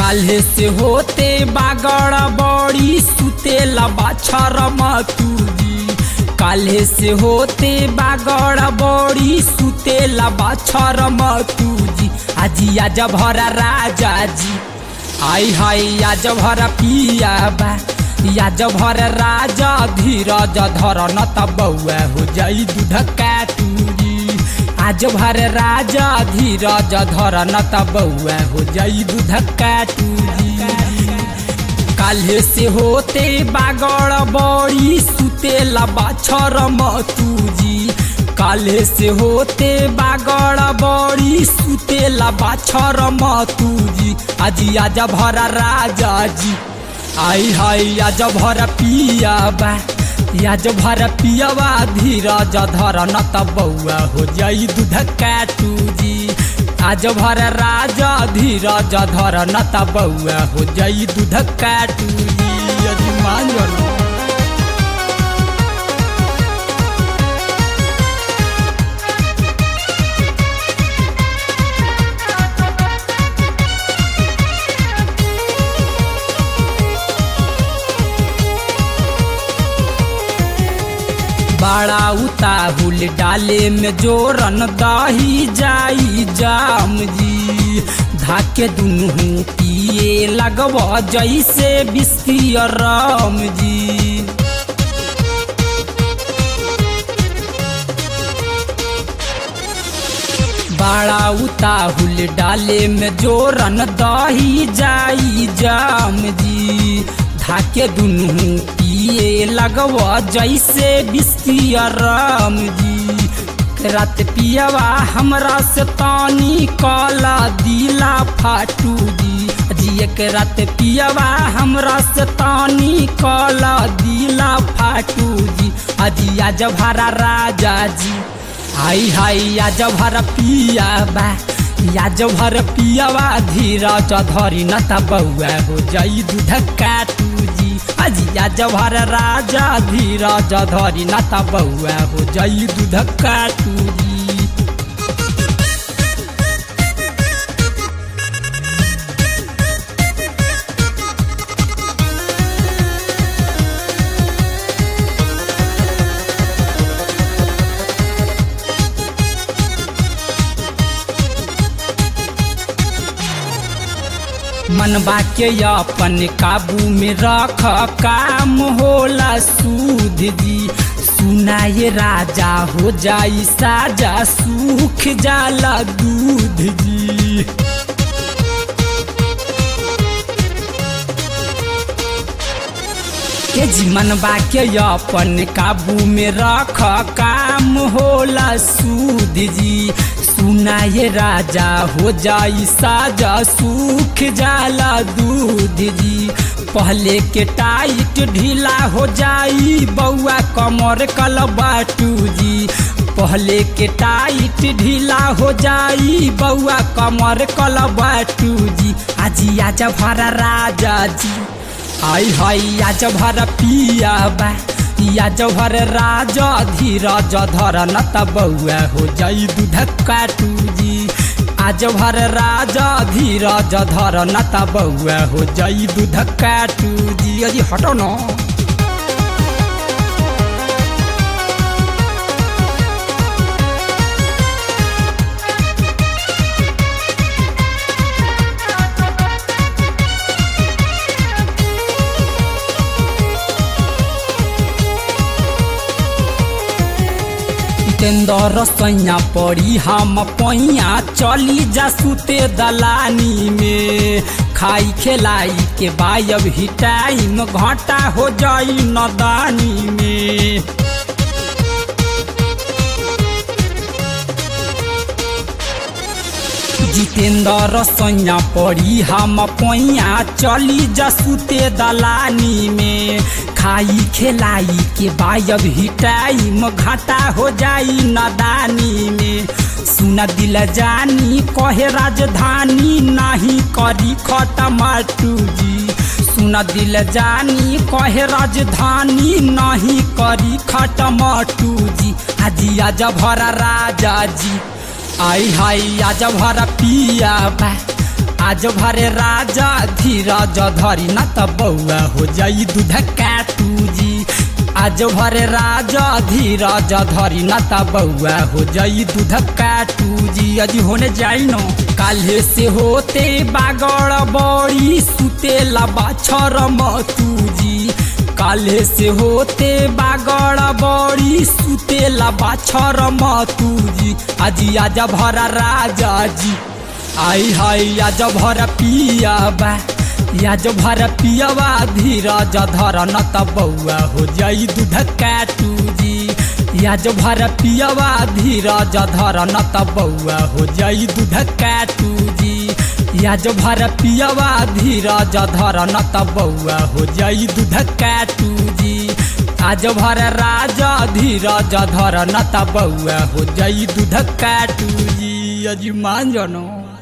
काल्हे से होते बागड़ बड़ी सुतेला बाछर मतूजी काल्हे से होते बागड़ बड़ी सुतेला बाछर मतूजी आजी आज भरा राजा जी आई हाय आज भरा पिया बा याज भर राजा धीरज धर न त बउआ हो जाई दूध काटूरी आज भर राजा धीरज धर न त बउआ हो जाई दूध काटूरी काल्हे से होते बागड़ बड़ी सुतेला बाछर मतूजी काल्हे से होते बागड़ बड़ी सुतेला बाछर मतूजी आजी आज भरा राजा जी आई हाय आज भर पिया बा आज भर पियावा धीरज धर न त बउआ हो जाई दूध काटूजी आज भर राजा धीरज धर न त बउआ हो जाई दूध काटूजी अजी मान लो बड़ा उताहुल डाले में जोरन दही जाई जाम जी धाके दुनू पिए लगब जैसे बिस्की राम जी बड़ा उताहुल डाले में जोरन दही जाई जाम जी धाके दुनू पिए लगव जैसे बिस्की राम जी रात पियावा हमरा से तानी काला दिला फाटू जी जी एक रात पियावा हमरा से तानी काला दिला फाटू जी अजी आज भरा राजा जी हाई हाई आज भर पियावा याज भर पियावा धीरज धरी न त बउआ हो जाई दूध काटूजी अजी याज भर राजा धीरज धरी न त बउआ हो जाई दूध काटूजी मनबा के अपन काबू में रख काम होला सूद जी सुनाए राजा हो जाई साजा सूख जाला दूध जी के जी मनबा के अपन काबू में रख काम होला सूद जी सुनाए राजा हो जाई साजा सूख जाला दूध जी पहले के टाइट ढीला हो जाई बउआ कमर कल बाटू जी पहले के टाइट ढीला हो जाई बउआ कमर कल बाटू जी आजी आज भरा राजा जी आई हाई आज भर पिया बा आज भर राजा धीरज धर न त बउआ हो जाई दूध काटू जी आज भर राजा धीरज धर न त बउआ हो जाई दूध काटू जी अजी हटो न जितेंद्र सैया पड़ी हम पैया चली जा सुते दलानी में खाई खेलाई के बायब ही टाइम घाटा हो जाई नदानी में जितेंद्र सैया पड़ी हम पैया चली जा सुते दलानी में खाई खेलाई के बायब ही टाइम घाटा हो जाई नदानी में सुन दिल जानी कहे राजधानी नहीं करी खटमाटू जी सुन दिल जानी कहे राजधानी नहीं करी खटमाटू जी आजी आज भरा राजा जी आई हाई आज भरा पिया बा आज भरे राजा धीरज धरी न त बौआ हो जाई दूध काटू जी आज भरे राजा धीरज धरी न त बौआ हो जाई दूध काटू जी अजी होने जाई न काल्हे से होते बागड़ बड़ी सुतेला बाछर मतू जी काल्हे से होते बागड़ बड़ी सुतेला बाछर मतू जी अजी आज भरा राजा जी आई हाय आज भर पियाबा आज भर पियाबा धीरज धर न त बौआ हो जाई दूध काटू जी आज भर पियाबा धीरज धर न त बौआ हो जाई दूध काटू जी आज भर पियाबा धीरज धर न त बौआ हो जाई दूध काटू जी आज भर राजा धीरज धर न त बौआ हो जाई दूध काटू जी अजी मान जनो